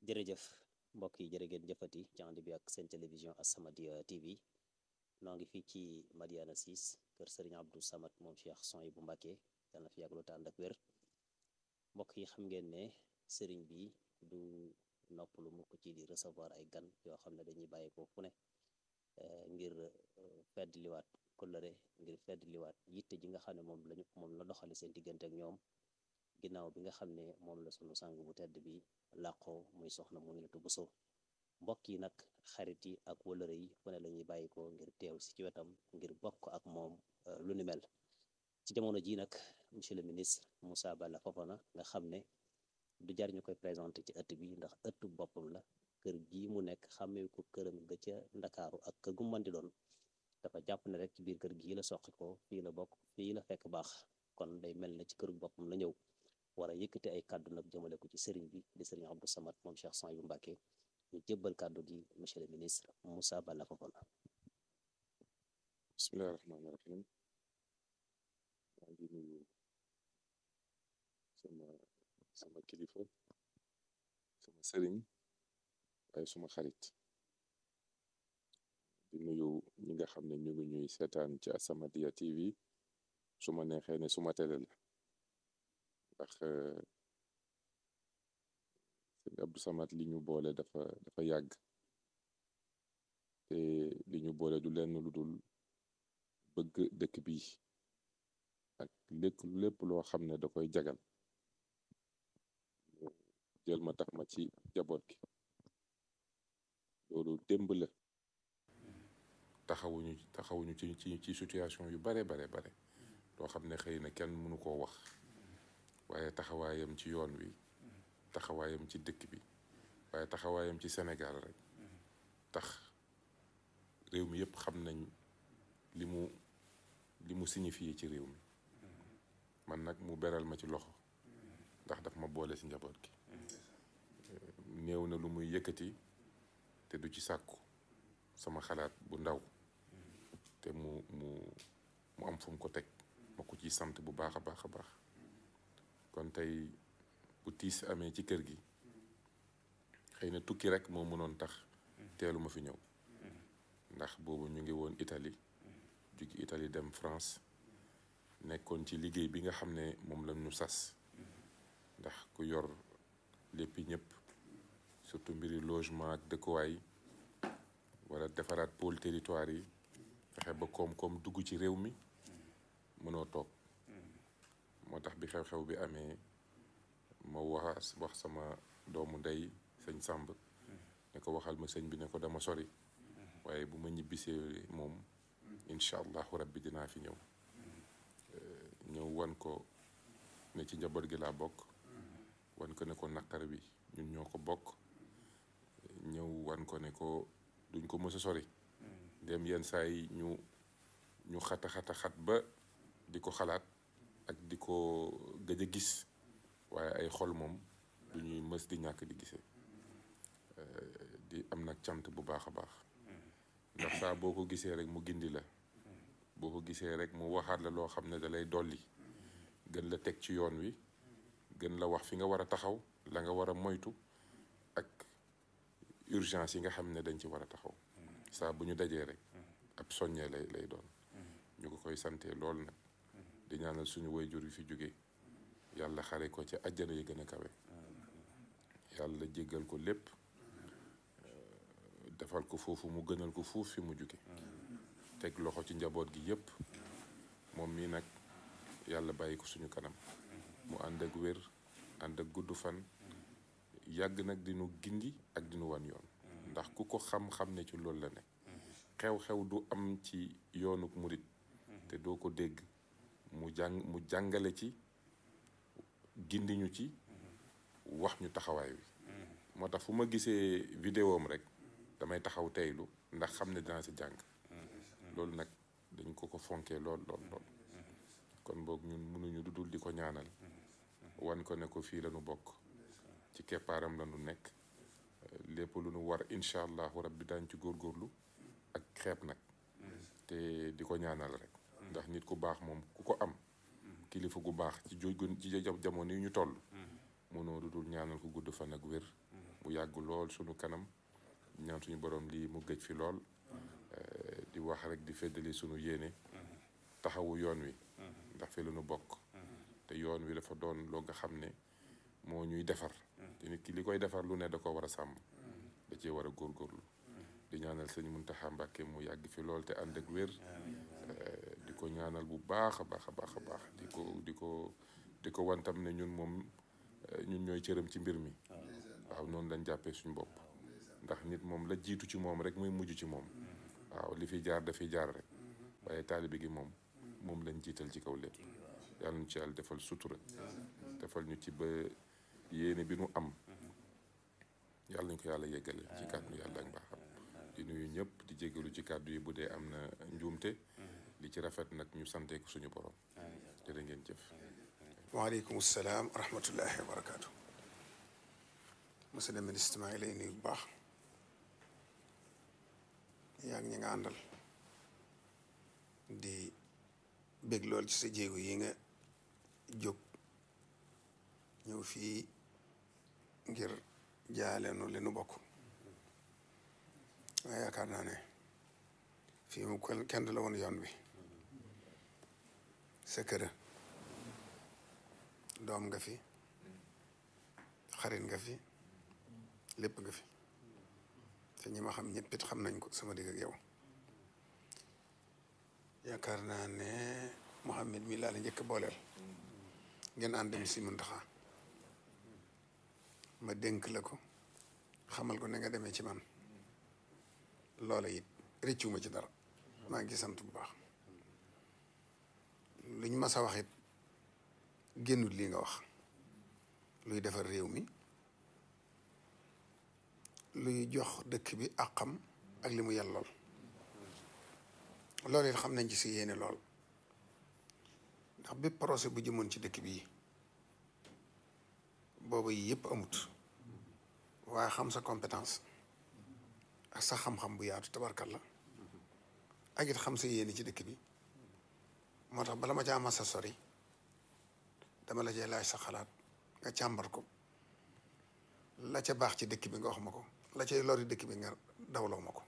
jërëjëf mbokk yi jërë ngeen jëfati ci ànd bi ak seen télévision As-Samadiyya TV noo ngi fii ci Madiana 6 kër Serigne Abdou Samad moom Cheikh Son bu Mbàkke yal na fi yàgg lu te ànd ak wér mbokk yi xam ngeen ne sëriñ bi du noppalu mukk ci di recevoir ay gan yoo xam ne dañuy bàyyi ko fu ne ngir fedd liwaat kollëre ngir fedd liwaat yitte ji nga xam ne moom lañu moom la doxale seen diggante ak ñoom ginnaaw bi nga xam ne moom la sunu sang bu tedd bi làqoo muy soxna Muminatu Buso mbokk yi nag xarit yi ak wëlëre yi fu ne la ñuy bàyyi ko ngir teew si ci wetam ngir bokk ak moom lu ni mel ci jamono ji nag monsieur le ministre Moussa Balla Fofana nga xam ne du jar ñu koy présenté ci ëtt bi ndax ëttu boppam la kër gii mu nekk xàmmee ko këram ga ca ndakaaru ak kër gu mën di doon dafa jàpp ne rek ci biir kër gii la soqi ko fii la bokk fii la fekk baax kon day mel ne ci kër boppam la ñëw war a yëkkati ay kàddu nag jëmale ko ci sëriñ bi di sëriñ Abdou Samad moom Cheikh Son yu Mbàkke ñu jébbal kàddu gi monsieur le ministre Moussa Balla Fofana bismillahi rahmaani rahim maa ngi nuyu sama sama kilifa sama sëriñ waaye suma xarit di nuyu ñi nga xam ne ñu ngi ñuy seetaan ci As-Samadiyya TV su ma neexee ne suma télé la ndax sëñ Abdou Samad li ñu boole dafa dafa yàgg te li ñu boole du lenn lu dul bëgg dëkk bi ak lépp lépp loo xam ne da koy jagal jël ma tax ma ci jaboot gi loolu démb la taxawuñu taxawuñu ci ci ci situation yu bare bare bare loo xam ne xëy na kenn mënu koo wax waaye taxawaayam ci yoon wi taxawaayam ci dëkk bi waaye taxawaayam ci Sénégal rek tax réew mi yëpp xam nañ li mu li mu signifié ci réew mi man nag mu beral ma ci loxo ndax daf ma boole ci njaboot gi néew na lu muy yëkkati te du ci sàkku sama xalaat bu ndaw te mu mu mu am fu mu ko teg ma ko ciy sant bu baax a baax a baax kon tey bu tiis amee ci kër gi xëy na tukki rek moo mënoon tax teelu ma fi ñëw ndax boobu ñu ngi woon Italie jóge Italie dem France nekkoon ci liggéey bi nga xam ne moom la ñu sas ndax ku yor léppi ñëpp surtout mbiri logement ak dëkkuwaay wala defaraat pôle territoire yi fexe ba koom-koom dugg ci réew mi mënoo toog moo tax bi xew-xew bi amee ma wax wax sama doomu ndey sëñ Sàmb ne ko waxal ma sëñ bi ne ko dama sori waaye bu ma ñibbisee moom incha allahu rabbi dinaa fi ñëw ñëw wan ko ne ci njaboot gi laa bokk wan ko ne ko naqar bi ñun ñoo ko bokk ñëw wan ko ne ko duñ ko mës a sori dem yenn saa yi ñu ñu xata xata xat ba di ko xalaat ak di ko gëj a gis waaye ay xol moom du ñuy mës di ñàkk di gisee di am nag cant bu baax a baax ndax saa boo ko gisee rek mu gindi la boo ko gisee rek mu waxaat la loo xam ne da lay dolli gën la teg ci yoon wi gën la wax fi nga war a taxaw la nga war a moytu ak urgence yi nga xam ne dañ ci war a taxaw saa bu ñu dajee rek ab soññee lay lay doon ñu ko koy santee lool nag di ñaanal suñu wayjur yi fi jóge yàlla xare ko ci àjjana yi gën a kawe yàlla jéggal ko lépp defal ko foofu mu gënal ko fuuf fi mu jóge teg loxo ci njaboot gi yépp moom mii nag yàlla bàyyi ko suñu kanam mu ànd ak wér ànd ak gudd fan yàgg nag dinu gindi ak dinu wan yoon ndax ku ko xam-xam ne ci loolu la ne xew-xew du am ci yoonuk murit te doo ko dégg mu jàng mu jàngale ci gindi ñu ci wax ñu taxawaay wi moo tax fu ma gisee vidéo am rek damay taxaw teylu ndax xam ne dinaa si jàng loolu nag dañ ko ko fonkee lool lool lool kon boog ñun mënuñu dudul di ko ñaanal wan ko ne ko fii la ñu bokk ci keppaaram la ñu nekk lépp lu nu war incha allahu rabbi daañ ci góorgóorlu ak xeeb nag te di ko ñaanal rek ndax nit ku baax moom ku ko am kilifa gu baax ci jóg ci jamono yi ñu toll mënoo dudul ñaanal ko gudd fan ak wér mu yàgg lool sunu kanam ñaan suñu borom lii mu gëj fi lool di wax rek di feddali sunu yéene taxawu yoon wi ndax fi la ñu bokk te yoon wi dafa doon loo nga xam ne moo ñuy defar te nit ki li koy defar lu ne da ko war a sàmm da cee war a góorgóorlu di ñaanal sëñ Muntaxa Mbàkke mu yàgg fi lool te ànd ak wér di ko ñaanal bu baax a baax a baax a baax di ko di ko di ko wantam ne ñun moom ñun ñooy cëram ci mbir mi waaw noonu lañ jàppee suñu bopp ndax nit moom la jiitu ci moom rek muy mujj ci moom waaw li fi jaar dafiy jaar rek waaye taalibe gi moom moom lañ jiital ci kaw lépp yàlla ñu ci yàlla defal sutura defal ñu ci ba yéene bi nu am yàlla ñu ko yàlla yeggale ci kàddu yàlla ak mbaaxam di nuyu ñëpp di jégalu ci kàddu yi bu dee am na njuumte li ci rafet nag ñu sante ko suñu borom jërë ngeen jëf waaleykum salaam wa rahmatullahi wa barakaatu monsieur le ministre maa ngi lay nuyu bu baax yaa ngi ñi nga àndal di bég lool ci sa jéego yi nga jóg ñëw fii ngir jaale nu li nu bokk waaye yaakaar naa ne fii mu kenn du la woon yoon bi sa kër doom nga fi xarit nga fi lépp nga fi te ñi ma xam ñëpp it xam nañ ko sama digg ak yow yaakaar naa ne Mouhamed mi laa la njëkk booleel ngeen ànd dem si Muntaxa ma dénk la ko xamal ko ne nga demee ci man loola it rëccuma ci dara maa ngi sant bu baax luñ mas a wax it génnul lii nga wax luy defar réew mi luy jox dëkk bi àqam ak li mu yellool loolu it xam nañ ci si yéene lool ndax bépp projet bu jëmoon ci dëkk bii booba yi yëpp amut waaye xam sa compétence ak sa xam-xam bu yaatu tabarkal la ak it xam sa yéene ci dëkk bi moo tax bala ma ca ama sa sori dama la cay laaj sa xalaat nga càmbar ko la ca baax ci dëkk bi nga wax ma ko la cay lori dëkk bi nga dawloo ma ko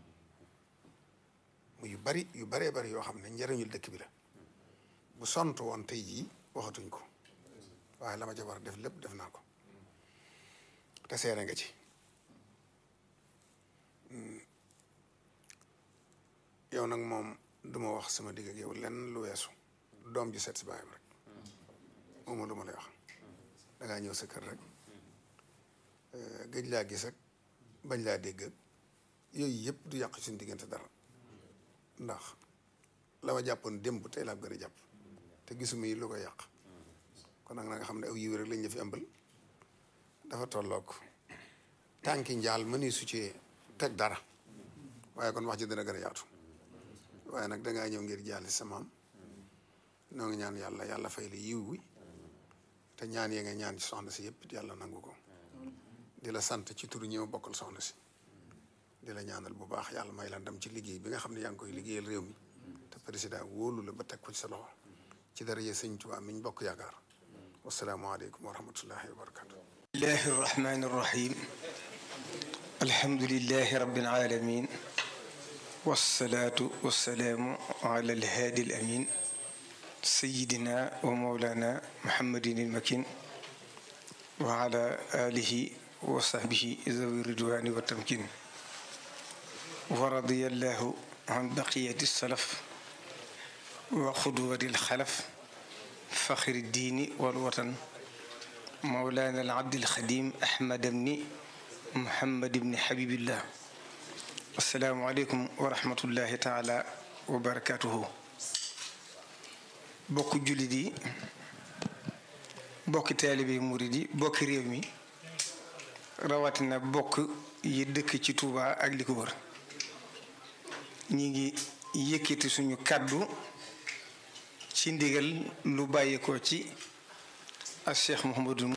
mu yu bari yu baree bari yoo xam ne njëriñul dëkk bi la bu sont woon tey jii waxatuñ ko waaye la ma ca war def lépp def naa ko te seere nga ci yow nag moom duma wax sama digg ak yow lenn lu weesu doom ji seet si baayam rek moom lu ma lay wax dangaa ñëw sa kër rek gëj laa gis ak bañ laa dégg ak yooyu yëpp du yàq suñu diggante dara ndax la ma jàppoon démb tey laa gën a jàpp te gisuma yi lu ko yàq kon nag na nga xam ne aw yiw rek lañ la fi ëmbal dafa tolloog tànki njaal mëni su ci teg dara waaye kon wax ji dina gën a yaatu waaye nag dangaa ñëw ngir jaali sa maam noo ngi ñaan yàlla yàlla fay la yiw wi te ñaan yee nga ñaan ci soxna si yëpp yàlla nangu ko di la sant ci turu ñi ma bokkal soxna si di la ñaanal bu baax yàlla may la ndam ci liggéey bi nga xam ne yaa ngi koy liggéeyal réew mi te président wóolu la ba teg ko ci sa loxo ci daraje sëñ Tuubaa mi ñu bokk yaakaar wasalaamualeykum wa rahmatullahi wa barakatu الله الرحمن الرحيم الحمد لله رب العالمين والصلاة والسلام على الهادي الأمين سيدنا ومولانا محمد المكين وعلى آله وصحبه ذوي الرضوان والتمكين ورضي الله عن بقية السلف وقدوة الخلف فخر الدين والوطن مولانا العبد الخديم أحمد بن محمد بن حبيب الله السلام عليكم ورحمة الله تعالى وبركاته bokk jullit yi bokki taalibe murid yi bokki réew mi rawatina bokk yi dëkk ci Touba ak li ko wër ñi ngi yëkkati suñu kàddu ci ndigal lu bàyyeekoo ci ak Cheikh Mouhamadou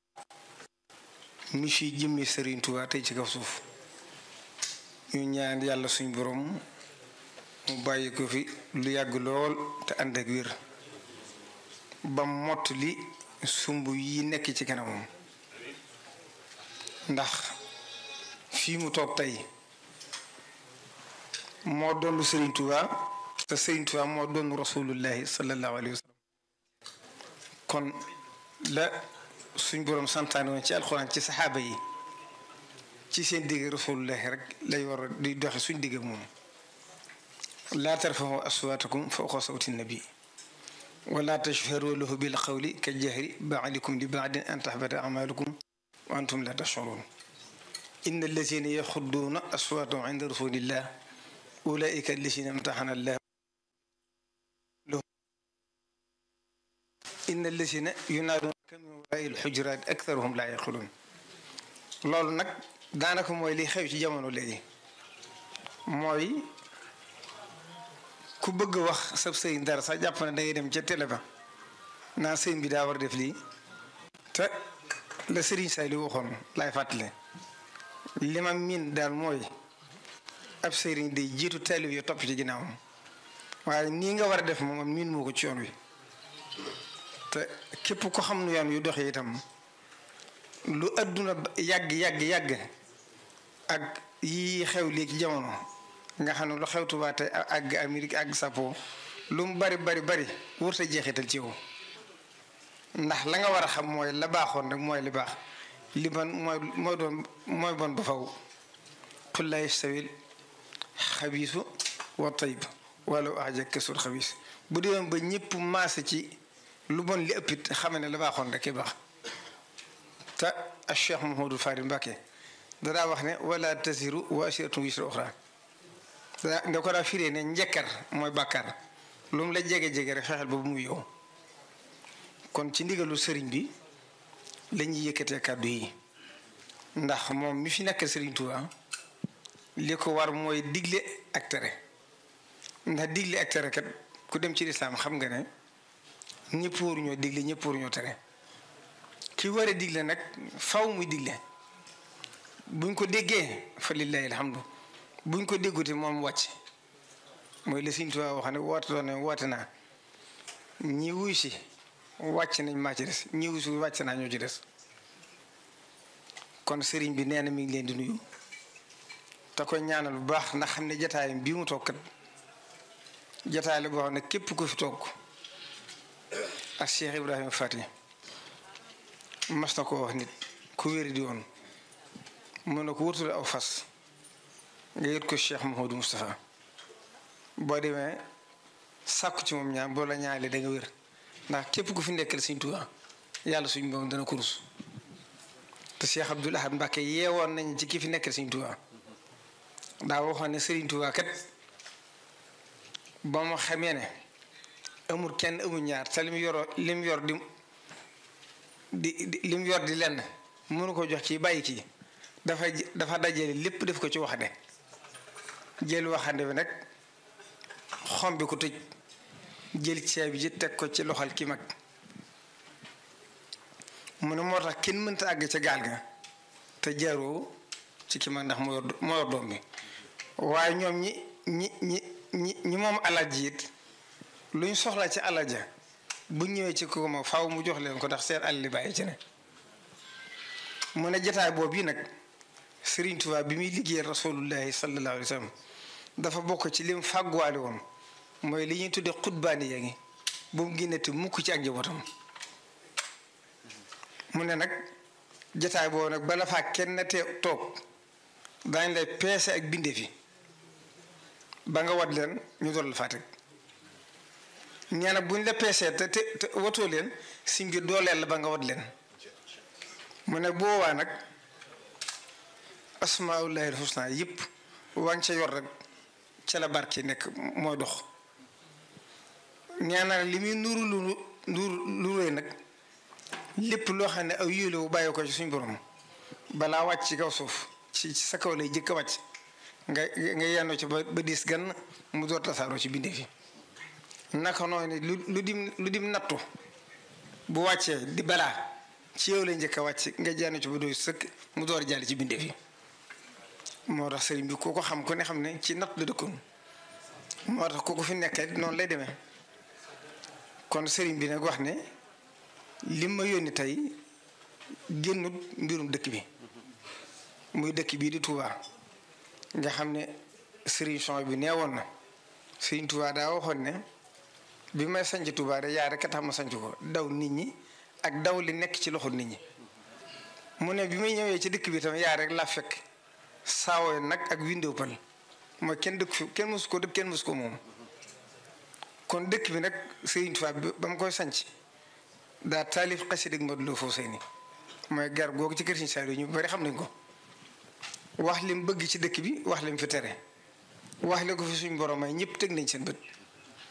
mi fi jëmmi Serigne Touba tey ci kaw suuf ñu ñaan yàlla suñu borom mu bàyyi ko fi lu yàgg lool te ànd ak wér ba mott li sumb yi nekk ci kanamam ndax fii mu toog tey moo doon Serigne Touba te Serigne Touba moo doon rasulullahi sallallahu alayhi wa sallam kon la suñ boroom santaane woon ci alxuraan ci saxaaba yi ci seen digg rasulullahi rek lay war a di doxe suñ digg moom laa tarfaxu aswaatakum fawqa sawti nabi wala tashharu lahu bil qawli ka jahri baadikum li baadin an tahbata amalukum wa antum la tashurun inna allazina yaxudduuna aswaatahum inda rasulillah ulaika allazina imtaxana allah inna allazina yunaaduunaka min waraai alxujuraat aktharuhum laa yaqiluun loolu nag daanaka mooy li xew ci jamono léegi mooy ku bëgg a wax sab sëriñ dara sax jàpp ne dangay dem ca télé ba naa sëriñ bi daa war a def lii te la sëriñ say li waxoon laay fàttale li ma miin daal mooy ab sëriñ day jiitu taalib yi topp ci ginnaawam waaye nii nga war a def moom miin moo ko ci yoon wi te képp ko xam nu yoon wi doxee itam lu adduna yàgg yàgg yàgg ak yi xew léegi jamono nga xam ne lu xew Tuubaa te àgg Amérique àgg Sapo lu mu bari bari bari wërta jeexital ci yow ndax la nga war a xam mooy la baaxoon rek mooy li baax li bon mooy mooy doon mooy bon ba faw qul laa yastawil xabiisu wa tayib walaw a'jabaka kasrul xabiis bu deewoon ba ñëpp maase ci lu bon li ëppit xame ne la baaxoon rek i baax te ak Cheikh Mouhamadou Fari Mbacké danaa wax ne wala tasiru waasiratun wisra uxra nga ko daa firee ne njëkkar mooy bàkkaar lu mu la jege-jege rek fexeel ba bu mu yow kon ci ndigalu sëriñ bi la ñuy yëkkatee kàddu yi ndax moom mi fi nekk sëriñ Tuubaa li ko war mooy digle ak tere ndax digle ak tere kat ku dem ci lislaam xam nga ne ñëpp waruñoo digle ñëpp waruñoo tere ki war a digle nag faw muy digle buñ ko déggee fa lillahi alhamdu buñ ko déggute moom wàcc mooy la Sëriñ Tuubaa wax ne woote doon ne woote naa ñi wuy si wàcc nañ maa ci des ñi wuy si wàcc naa ñoo ci des kon sëriñ bi nee na mi ngi leen di nuyu te koy ñaanal bu baax ndax xam ne jataayam bii mu toog kat jataay la boo xam ne képp ku fi toog ak Cheikh Ibrahima Fati mas na ko wax nit ku wéri di woon mën na ko wutul aw fas nga yët ko Cheikh Mouhamadou Moustapha boo demee sàkku ci moom ñaan boo la ñaale da nga wér ndax képp ku fi nekkal Sëriñ Tuubaa yàlla suñ moom dana ko rus te Cheikh Abdoul Ahad Mbacké yeewoon nañ ci ki fi nekkal Sëriñ Tuubaa daa waxoon ne Sëriñ Tuubaa kat ba mu xamee ne amul kenn amul ñaar te lim yoroo lim yor di di lim yor di lenn mënu ko jox ci bàyyi kii dafa dafa dajale lépp def ko ci waxande jël waxande bi nag xom bi ko tëj jël ceeb ji teg ko ci loxal ki mag mu ne moo tax kenn mënta àgg ca gaal ga te jaaroo ci ki mag ndax moo yor moo yor doom bi waaye ñoom ñi ñi ñi ñi ñi moom alal ji it luñ soxla ci alal ja bu ñëwee ci ko ma faaw mu jox leen ko ndax seen alal li bàyyi ci ne mu ne jataay boobu yi nag Sëriñ Tuubaa bi muy liggéeyal rasulullahi sallallahu alayhi wa sallam dafa bokk ci lim fàgguwaale woon mooy li ñuy tuddee xutbaani yaa ngi bu mu génnati mukk ci ak njabootam mu ne nag jataay boobu nag bala faa kenn te toog daañ lay peese ak binde fi ba nga wat leen ñu doon la faa teg nee na buñ la peesee te te te watoo leen si mbir dooleel la ba nga wat leen mu ne boobaa nag asmaullahi alxusna yëpp waa ngi ca yor rek ca la barke nekk mooy dox nee na li muy nuru lu nuru lu rëy nag lépp loo xam ne aw yéele wu bàyyi ko ci suñ borom balaa wàcc ci kaw suuf ci sa kaw lay jëkk a wàcc nga nga yennoo ci ba ba diis gan mu door tasaaroo ci bindee fi naka noonu lu lu dim lu dim nattu bu wàccee di balaa ci yow lay njëkk a wàcc nga jaanu ci ba doy sëkk mu door jàll ci bindee fi moo tax sëriñ bi ku ko xam ku ne xam ne ci natt la dëkkoon moo tax ku ko fi nekkee noonu lay demee kon sëriñ bi nag wax ne lim ma yónni tey génnut mbirum dëkk bi muy dëkk bii di Touba nga xam ne Serigne Son bi nee woon na Serigne Touba daa waxoon ne bi may sanc Touba de yaa rek a tax ma sanc ko daw nit ñi ak daw li nekk ci loxo nit ñi mu ne bi may ñëwee ci dëkk bi tam yaa rek laa fekk saawoo nag ak window pal mooy kenn dëkk fi kenn mësu ko dëkk kenn mësu ko moom kon dëkk bi nag Serigne Touba ba mu koy sanc daa taalif xasida ak Modou Lo Fawzeyni mooy gar googu ci kër Serigne Saliou ñu bari xam nañ ko wax lim bëgg ci dëkk bi wax lim fi tere wax li ko fi suñ borom may ñëpp teg nañ seen bët